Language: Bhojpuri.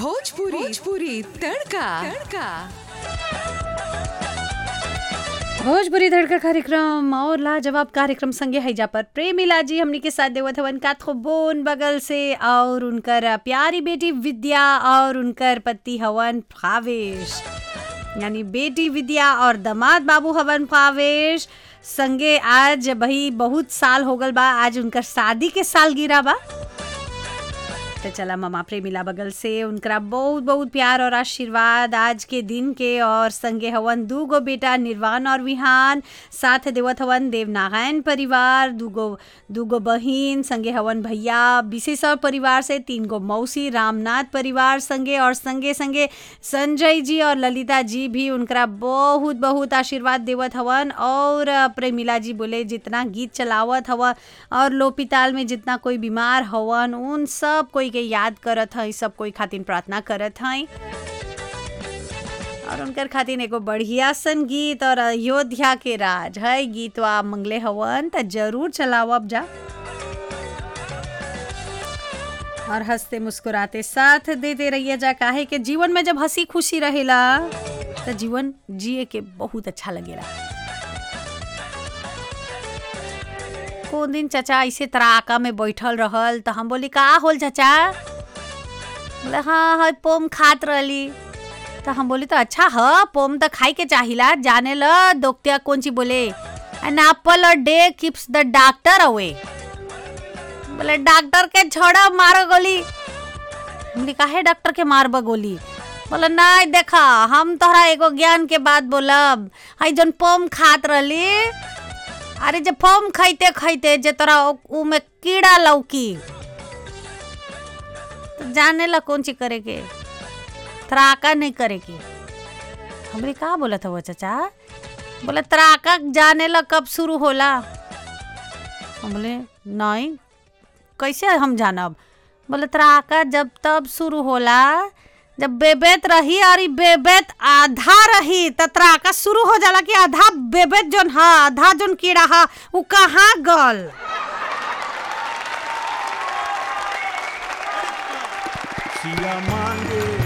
भोजपुरी भोजपुरी तड़का तड़का भोजपुरी धड़का कार्यक्रम और लाजवाब कार्यक्रम संगे हैजा पर प्रेमिला जी हमनी के साथ देवत हवन का बोन बगल से और उनकर प्यारी बेटी विद्या और उनकर पति हवन भावेश यानी बेटी विद्या और दामाद बाबू हवन भावेश संगे आज भाई बहुत साल हो गल बा आज उनकर शादी के साल गिरा बा तो चला ममा प्रेमिला बगल से उनकरा बहुत बहुत प्यार और आशीर्वाद आज के दिन के और संगे हवन दू गो बेटा निर्वाण और विहान साथ देवत हवन देवनारायण परिवार दूगो दूगो बहिन संगे हवन भैया विशेषर परिवार से तीन गो मौसी रामनाथ परिवार संगे और संगे संगे संजय जी और ललिता जी भी उनकरा बहुत बहुत आशीर्वाद देवत हवन और प्रेमिला जी बोले जितना गीत चलावत हवन और लोपिताल में जितना कोई बीमार हवन उन सब कोई के याद करत हई सब कोई खातिर प्रार्थना करत हई और उनकर खातिर एगो बढ़िया सन गीत और अयोध्या के राज है गीतवा मंगले हवन त जरूर चलावब जा और हंसते मुस्कुराते साथ देते रहिए जा काहे के जीवन में जब हंसी खुशी रहेला तो जीवन जिए के बहुत अच्छा लगेला को दिन चाचा ऐसे तराका में बैठल रहल तो हम बोली का होल चाचा बोले हाँ हाँ पोम खात रहली तो हम बोली तो अच्छा ह पोम तो खाई के चाहिला जाने ल दोक्तिया कौन ची बोले an apple a day keeps the doctor away बोले डॉक्टर के छोड़ा मारो गोली बोली काहे डॉक्टर के मारब गोली बोला नहीं देखा हम तोहरा एगो ज्ञान के बात बोलब हई जन पोम खात रहली अरे जब फॉर्म खाइते खाइते जे तोरा उ में कीड़ा लौकी तो जाने ला कौन चीज करे के त्राका नहीं करे के हमरे का बोला था वो चाचा बोले त्राका जाने ला कब शुरू होला हम बोले नहीं कैसे हम जानब बोले त्राका जब तब शुरू होला जब बेबेत रही और ई बेबेत आधा रही त त्राका शुरू हो जाला कि आधा बेबेत जोन हा आधा जोन कीड़ा हा उ कहाँ गल सिया मांगे